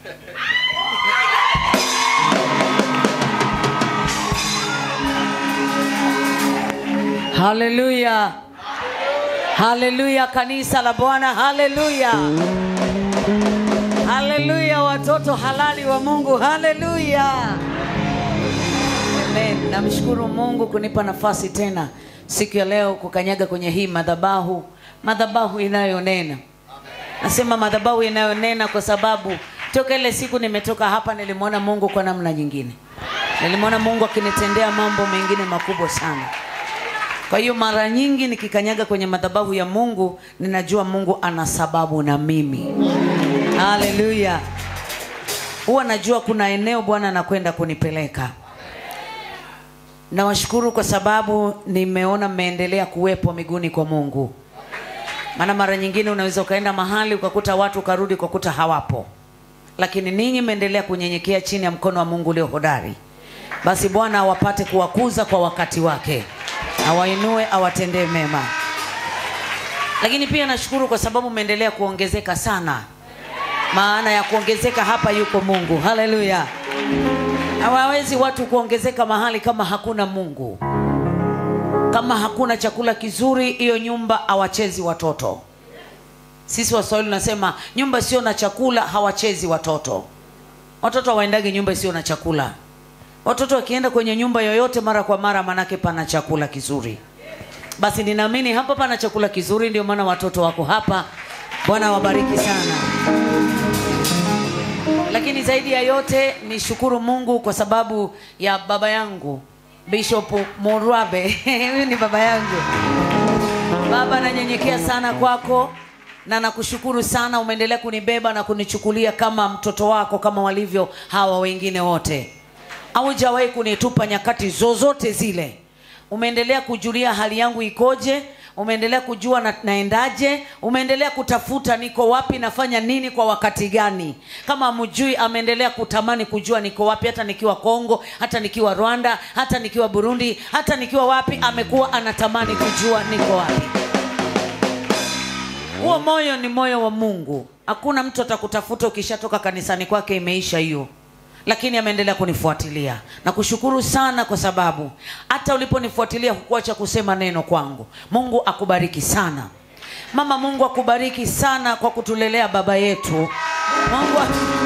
haleluya haleluya kanisa la bwana haleluya haleluya watoto halali wa mungu haleluya amen namshukuru mungu kunipa nafasi tena siku ya leo kukanyaga kwenye hii madhabahu madhabahu inayonena nasema madhabahu inayonena kwa sababu toka ile siku nimetoka hapa nilimwona mungu kwa namna nyingine nilimwona mungu akinitendea mambo mengine makubwa sana kwa hiyo mara nyingi nikikanyaga kwenye madhabahu ya mungu ninajua mungu ana sababu na mimi haleluya huwa najua kuna eneo bwana anakwenda kunipeleka nawashukuru kwa sababu nimeona mmeendelea kuwepo miguuni kwa mungu maana mara nyingine unaweza ukaenda mahali ukakuta watu ukarudi ukakuta hawapo lakini ninyi mmeendelea kunyenyekea chini ya mkono wa mungu ulio hodari basi bwana awapate kuwakuza kwa wakati wake awainue awatendee mema lakini pia nashukuru kwa sababu mmeendelea kuongezeka sana maana ya kuongezeka hapa yuko mungu haleluya hawawezi watu kuongezeka mahali kama hakuna mungu kama hakuna chakula kizuri hiyo nyumba hawachezi watoto sisi waswahili unasema nyumba sio na chakula hawachezi watoto watoto hawaendagi nyumba isiyo na chakula watoto wakienda kwenye nyumba yoyote mara kwa mara manake pana chakula kizuri basi ninaamini hapa pana chakula kizuri ndio maana watoto wako hapa bwana wabariki sana lakini zaidi ya yote ni shukuru mungu kwa sababu ya baba yangu bishop morwabe huyu ni baba yangu baba nanyenyekea sana kwako na nakushukuru sana umeendelea kunibeba na kunichukulia kama mtoto wako kama walivyo hawa wengine wote haujawahi kunitupa nyakati zozote zile umeendelea kujulia hali yangu ikoje umeendelea kujua na, naendaje umeendelea kutafuta niko wapi nafanya nini kwa wakati gani kama mjui ameendelea kutamani kujua niko wapi hata nikiwa kongo hata nikiwa rwanda hata nikiwa burundi hata nikiwa wapi amekuwa anatamani kujua niko wapi huo moyo ni moyo wa mungu hakuna mtu atakutafuta ukishatoka kanisani kwake imeisha hiyo lakini ameendelea kunifuatilia na kushukuru sana kwa sababu hata uliponifuatilia hukuacha kusema neno kwangu mungu akubariki sana mama mungu akubariki sana kwa kutulelea baba yetu mungu,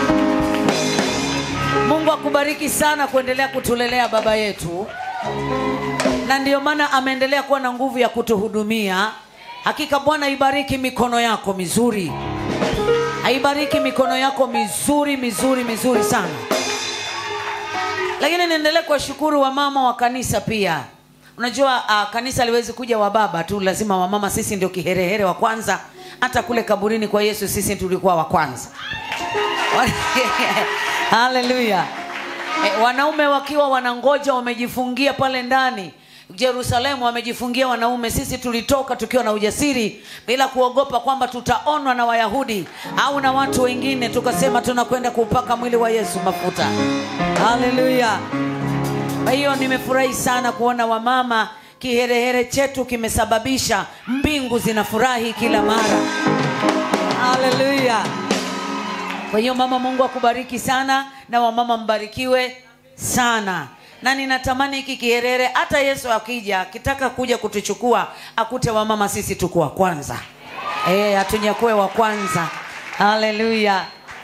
mungu akubariki sana kuendelea kutulelea baba yetu na ndiyo maana ameendelea kuwa na nguvu ya kutuhudumia hakika bwana ibariki mikono yako mizuri aibariki mikono yako mizuri mizuri mizuri sana lakini niendelee kuwashukuru wamama wa kanisa pia unajua uh, kanisa liwezi kuja wababa tu lazima wamama sisi ndio kiherehere wa kwanza hata kule kaburini kwa yesu sisi tulikuwa wa kwanza haleluya e, wanaume wakiwa wanangoja wamejifungia pale ndani jerusalemu wamejifungia wanaume sisi tulitoka tukiwa na ujasiri bila kuogopa kwamba tutaonwa na wayahudi au na watu wengine tukasema tunakwenda kuupaka mwili wa yesu mafuta haleluya kwa hiyo nimefurahi sana kuona wamama kiherehere chetu kimesababisha mbingu zinafurahi kila mara haleluya kwa hiyo mama mungu akubariki sana na wamama mbarikiwe sana na ninatamani hiki kiherere hata yesu akija akitaka kuja kutuchukua akute wamama sisi tuko wa kwanza e, hatunyakue wa kwanza haleluya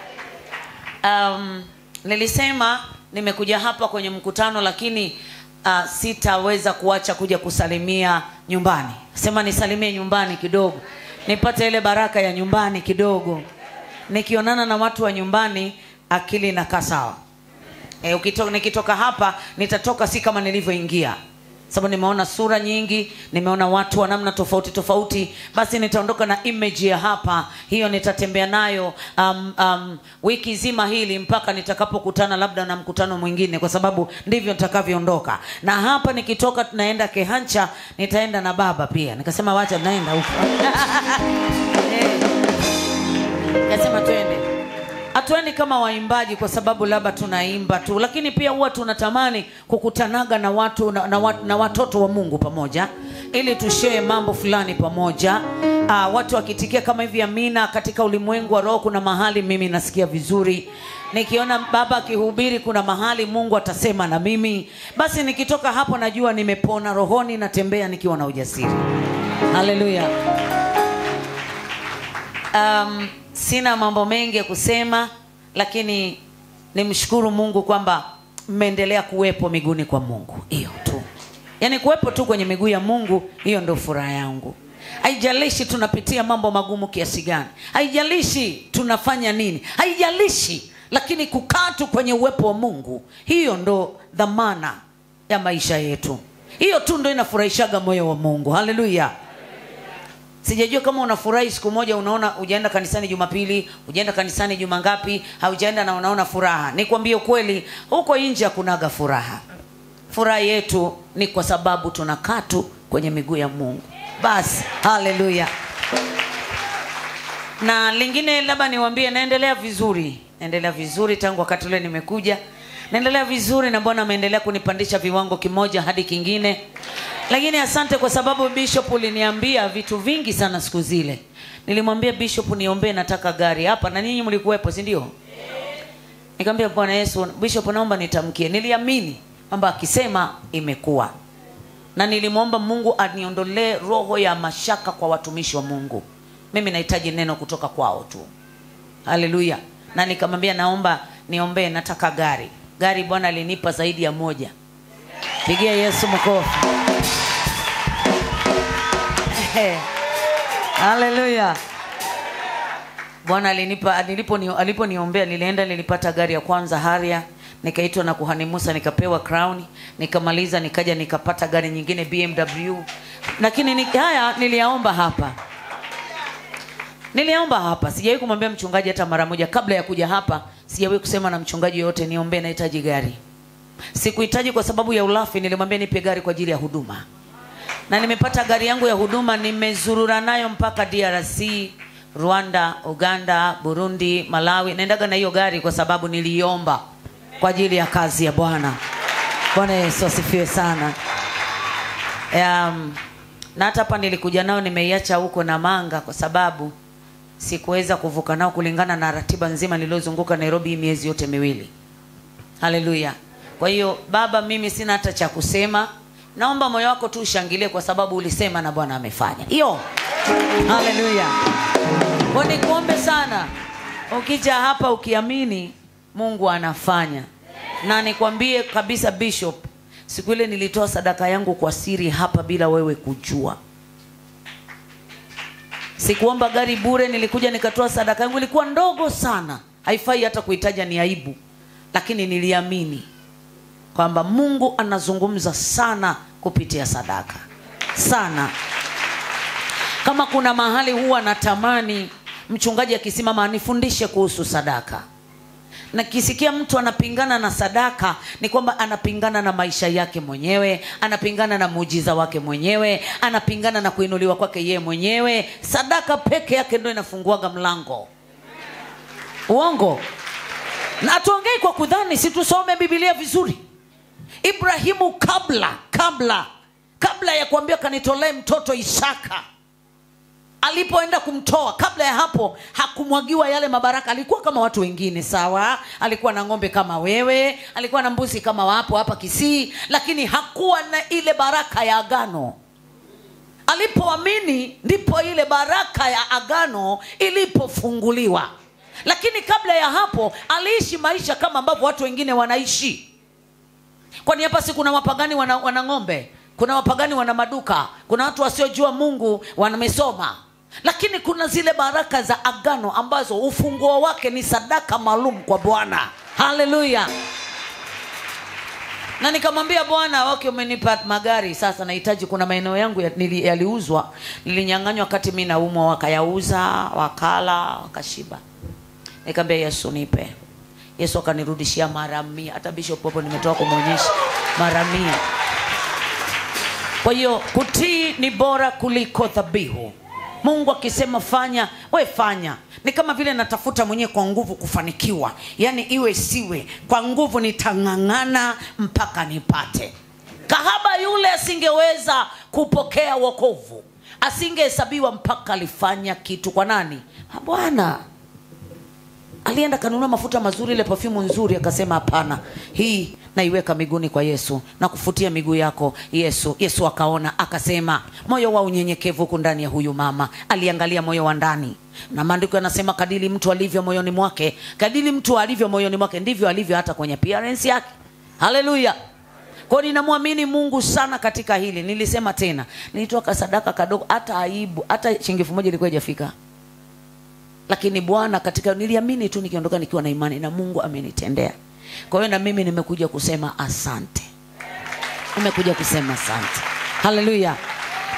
um, nilisema nimekuja hapa kwenye mkutano lakini uh, sitaweza kuacha kuja kusalimia nyumbani sema nisalimie nyumbani kidogo nipate ile baraka ya nyumbani kidogo nikionana na watu wa nyumbani akili inakaa sawa e, ukitoka, nikitoka hapa nitatoka si kama nilivyoingia sababu nimeona sura nyingi nimeona watu wa namna tofauti tofauti basi nitaondoka na image ya hapa hiyo nitatembea nayo um, um, wiki zima hili mpaka nitakapokutana labda na mkutano mwingine kwa sababu ndivyo nitakavyoondoka na hapa nikitoka tunaenda kehancha nitaenda na baba pia nikasema wacha naenda huko nikasema twende hatuendi kama waimbaji kwa sababu labda tunaimba tu lakini pia huwa tunatamani kukutanaga na watu na, na, na watoto wa mungu pamoja ili tushee mambo fulani pamoja uh, watu wakitikia kama hivi amina katika ulimwengu wa roho kuna mahali mimi nasikia vizuri nikiona baba akihubiri kuna mahali mungu atasema na mimi basi nikitoka hapo najua nimepona rohoni natembea nikiwa na ujasiri haleluya um, sina mambo mengi ya kusema lakini nimshukuru mungu kwamba mmeendelea kuwepo miguuni kwa mungu hiyo tu yaani kuwepo tu kwenye miguu ya mungu hiyo ndio furaha yangu haijalishi tunapitia mambo magumu kiasi gani haijalishi tunafanya nini haijalishi lakini kukaa tu kwenye uwepo wa mungu hiyo ndo dhamana ya maisha yetu hiyo tu ndo inafurahishaga moyo wa mungu haleluya sijajua kama unafurahi siku moja unaona ujaenda kanisani jumapili ujaenda kanisani juma ngapi haujaenda na unaona furaha nikwambie ukweli huko nje hakunaga furaha furaha yetu ni kwa sababu tunakaa tu kwenye miguu ya mungu basi haleluya na lingine labda niwambie naendelea vizuri naendelea vizuri tangu wakati ule nimekuja naendelea vizuri na bwana ameendelea kunipandisha viwango kimoja hadi kingine lakini asante kwa sababu bishop uliniambia vitu vingi sana siku zile nilimwambia bishop niombee nataka gari hapa na nyinyi mlikuwepo si ndio nikamwambia bwana yesu bishop naomba nitamkie niliamini kwamba akisema imekuwa na nilimwomba mungu aniondolee roho ya mashaka kwa watumishi wa mungu mimi nahitaji neno kutoka kwao tu haleluya na nikamwambia naomba niombee nataka gari gari bwana alinipa zaidi ya moja pigia yesu mkofi haleluya bwana alinipa nilipo aliponiombea nilienda nilipata gari ya kwanza haria nikaitwa na kuhani musa nikapewa crown nikamaliza nikaja nikapata gari nyingine bmw lakini ni, haya niliyaomba hapa niliomba hapa sijawahi kumwambia mchungaji hata mara moja kabla ya kuja hapa sijawahi kusema na mchungaji yoyote niombee nahitaji gari sikuhitaji kwa sababu ya ulafi nilimwambia nipe gari kwa ajili ya huduma na nimepata gari yangu ya huduma nimezurura nayo mpaka drc rwanda uganda burundi malawi naendaga na hiyo gari kwa sababu niliiomba kwa ajili ya kazi ya bwana bwana yesu asifiwe sana um, na hata hapa nilikuja nao nimeiacha huko na manga kwa sababu sikuweza kuvuka nao kulingana na ratiba nzima niliyozunguka nairobi hii miezi yote miwili haleluya kwa hiyo baba mimi sina hata cha kusema naomba moyo wako tu ushangilie kwa sababu ulisema na bwana amefanya hiyo haleluya kwa nikuombe sana ukija hapa ukiamini mungu anafanya na nikwambie kabisa bishop siku ile nilitoa sadaka yangu kwa siri hapa bila wewe kujua sikuomba gari bure nilikuja nikatoa sadaka yangu ilikuwa ndogo sana haifai hata kuhitaja ni aibu lakini niliamini kwamba mungu anazungumza sana kupitia sadaka sana kama kuna mahali huwa natamani mchungaji akisimama anifundishe kuhusu sadaka na kisikia mtu anapingana na sadaka ni kwamba anapingana na maisha yake mwenyewe anapingana na muujiza wake mwenyewe anapingana na kuinuliwa kwake yeye mwenyewe sadaka peke yake ndo inafunguaga mlango uongo na tuongei kwa kudhani si tusome bibilia vizuri ibrahimu kabla kabla kabla ya kuambia kanitolee mtoto isaka alipoenda kumtoa kabla ya hapo hakumwagiwa yale mabaraka alikuwa kama watu wengine sawa alikuwa na ng'ombe kama wewe alikuwa na mbuzi kama wapo hapa kisii lakini hakuwa na ile baraka ya agano alipoamini ndipo ile baraka ya agano ilipofunguliwa lakini kabla ya hapo aliishi maisha kama ambavyo watu wengine wanaishi kwani hapa si kuna wapagani wana, wana ng'ombe kuna wapagani wana maduka kuna watu wasiojua mungu wamesoma lakini kuna zile baraka za agano ambazo ufunguo wake ni sadaka maalum kwa bwana haleluya na nikamwambia bwana okay umenipa magari sasa nahitaji kuna maeneo yangu ya- nili- yaliuzwa nilinyang'anywa wakati mi naumwa wakayauza wakala wakashiba nikamwambia yesu nipe yesu akanirudishia mara mia hata bishop hapo nimetoka kumwonyesha mara mia kwa hiyo kutii ni bora kuliko dhabihu mungu akisema fanya we fanya ni kama vile natafuta mwenyewe kwa nguvu kufanikiwa yaani iwe siwe kwa nguvu nitang'ang'ana mpaka nipate kahaba yule asingeweza kupokea wokovu asingehesabiwa mpaka alifanya kitu kwa nani bwana alienda kanunua mafuta mazuri ile perfume nzuri akasema hapana hii naiweka miguuni kwa yesu na kufutia miguu yako yesu yesu akaona akasema moyo wa unyenyekevu huku ndani ya huyu mama aliangalia moyo wa ndani na maandiko yanasema kadili mtu alivyo moyoni mwake kadili mtu alivyo moyoni mwake ndivyo alivyo hata kwenye appearance yake haleluya kwao ninamwamini mungu sana katika hili nilisema tena nilitoa kasadaka kadogo hata aibu hata shilingi elfu moja ilikuwa ijafika lakini bwana katika niliamini tu nikiondoka nikiwa na imani na mungu amenitendea kwa hiyo na mimi nimekuja kusema asante nimekuja kusema asante haleluya